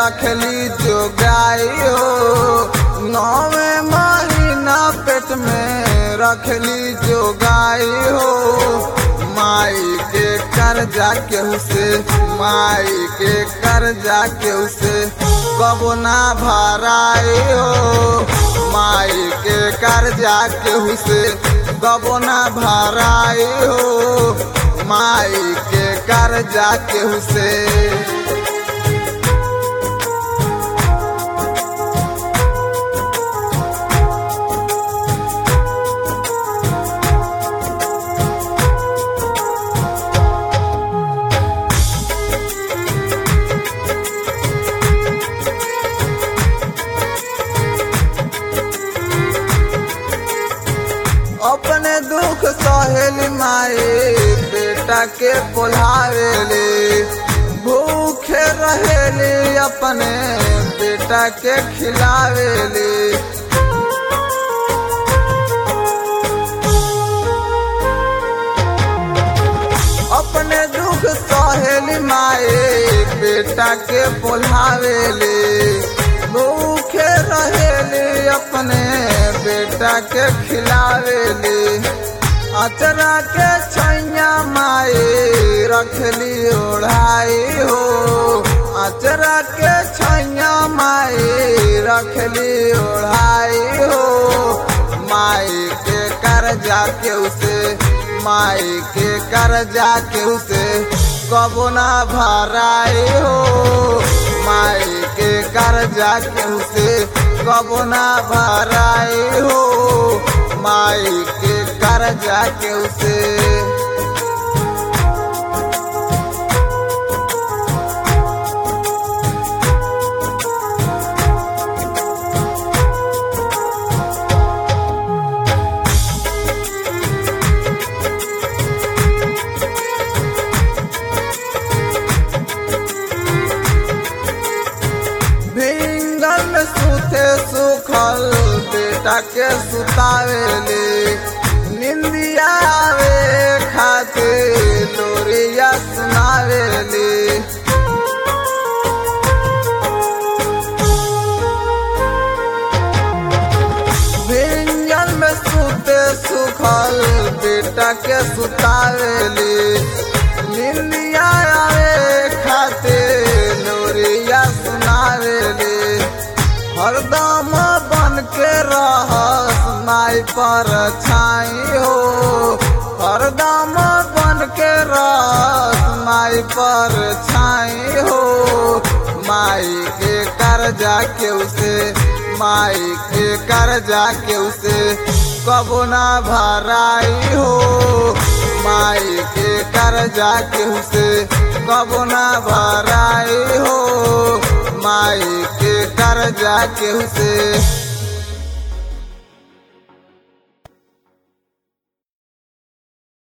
रखली जो गाय हो नौवे महीना पेट में रखली जो गाय हो माई के कर्जा केहू से माई के कर्जा केहू से कबो ना भराए हो माई के कर्जा केहू से कबो ना भराए हो माई के कर्जा केहू से अपने दुख सहेली माए बेटा के पोलावेले भूखे रहेले अपने बेटा के खिलावेले अपने दुख सहेली माए बेटा के पोलावेले भूखे रहेले अपने बेटा के खिलावेले अचरा के छैया माए रखली ओढ़ाई हो अचरा के छैया माए रखली ओढ़ाई हो माई के कर्जा के उसे माई के कर्जा के उसे कबो ना भराए हो माई के कर्जा के उसे कबो ना भराए हो माई के कर्जा के उसे भिंगल में सुते सुखल बेटा के सुतावेले निंदिया आवे खाते लोरिया सुनावेले भिंगल में सुते सुखल बेटा के सुतावेले निंदिया आवे खाते लोरिया सुनावेले हरदम बन के रहस माई पर छाई हो हरदम बन के रहस माई पर छाई हो माई के कर्जा के उसे माई के कर्जा के उसे कबो ना भराई हो माई के कर्जा के उसे कबो ना भराई हो माई के कर्जा के उसे